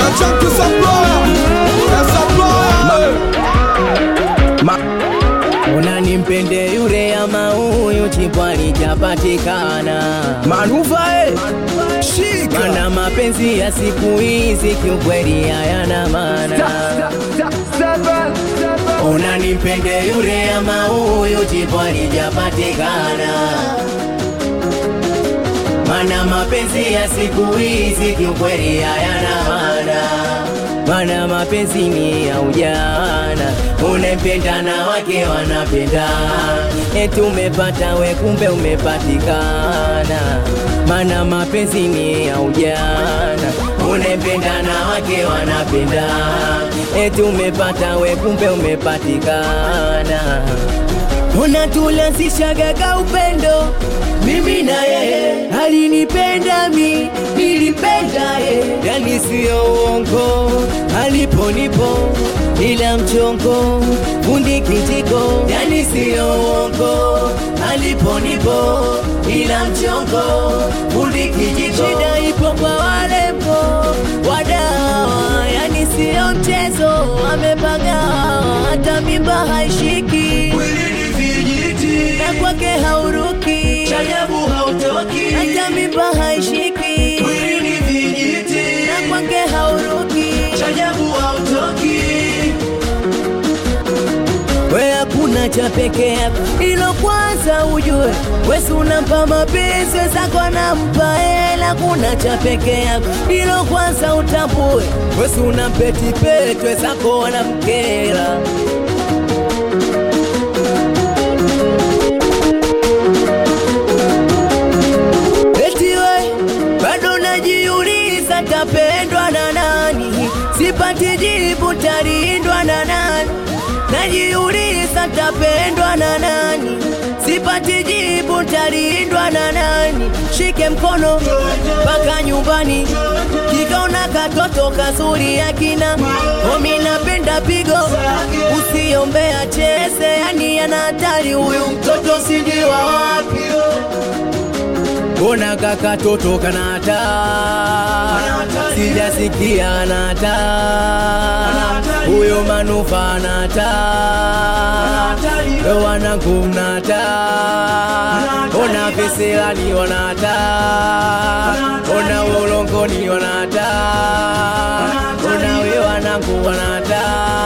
chunky supplier. Eh, supplier. unanimpende yule ama huyu chipwali chapatikana Manuva eh. Shika. mana mapenzi ya siku hizi kiukweli hayana maana unanimpende yule ama huyu chipwali chapatikana mana mapenzi ya siku hizi kiukweli hayana maana mana mapenzi ni ya ujana unempenda na wake wanapenda eti umepata we kumbe umepatikana mana mapenzi ni ya ujana unempenda na wake wanapenda eti umepata we kumbe umepatikana unatulasishaga upendo mimi na yeye alinipenda mi nilipenda ye yani siyo uongo aliponipo ila mchongo fundi kijiko yani siyo uongo aliponipo ila mchongo fundi kijiko shida ipo kwa walembo wadawa yani siyo mchezo amepagawa hata mimba haishiki na kwake hauruki chajabu hautoki hata mimba haishiki na kwake hauruki chajabu hautoki we hakuna cha peke yako ilo kwanza ujue wesi unampa mapenzi wezako anampa hela kuna cha peke yako ilo kwanza utambue wesi unampetipeti wezako wanamkela Eti we bado najiuliza tapendwa na nani, sipati jibu talindwa na nani. Najiuliza tapendwa na nani, sipati jibu talindwa na nani. Shike mkono mpaka nyumbani, kikaona katoto kazuri yakina omi, napenda pigo, usiombea cheze, yani ana hatari huyu mtoto, sijui wa wapi Mbona kaka toto kanata sijasikia nata huyo manufa nata wanangu mnata ona veselani wanata ona ulongoni wanata ona we wanangu wanata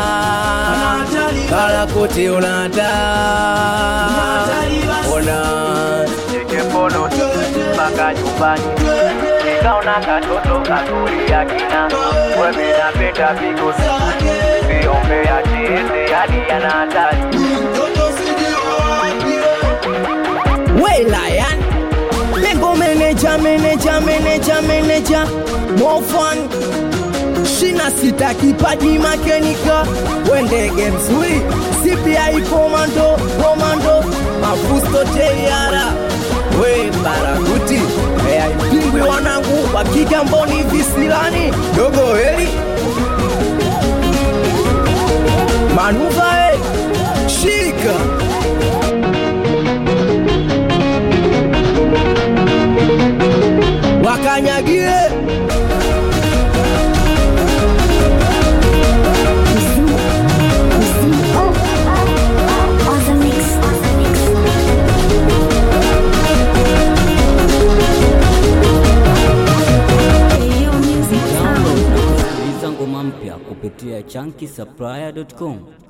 kalakote unata ona Nikepono mpaka nyumbani nikaona katoto kazuri ya kina wewe napenda vigo viombea cheze hadi yana hatari Welayan Lengo meneja meneja meneja meneja Mofan Shina sita kipaji makenika Wendege mzuri CPI komando komando Mafusto teyara We barakuti Mea impingwi wanangu Wakigamboni visilani Dogo heli Manuva eh Shika wakanyagie Download na kusikiliza ngoma mpya kupitia chunky supplier.com.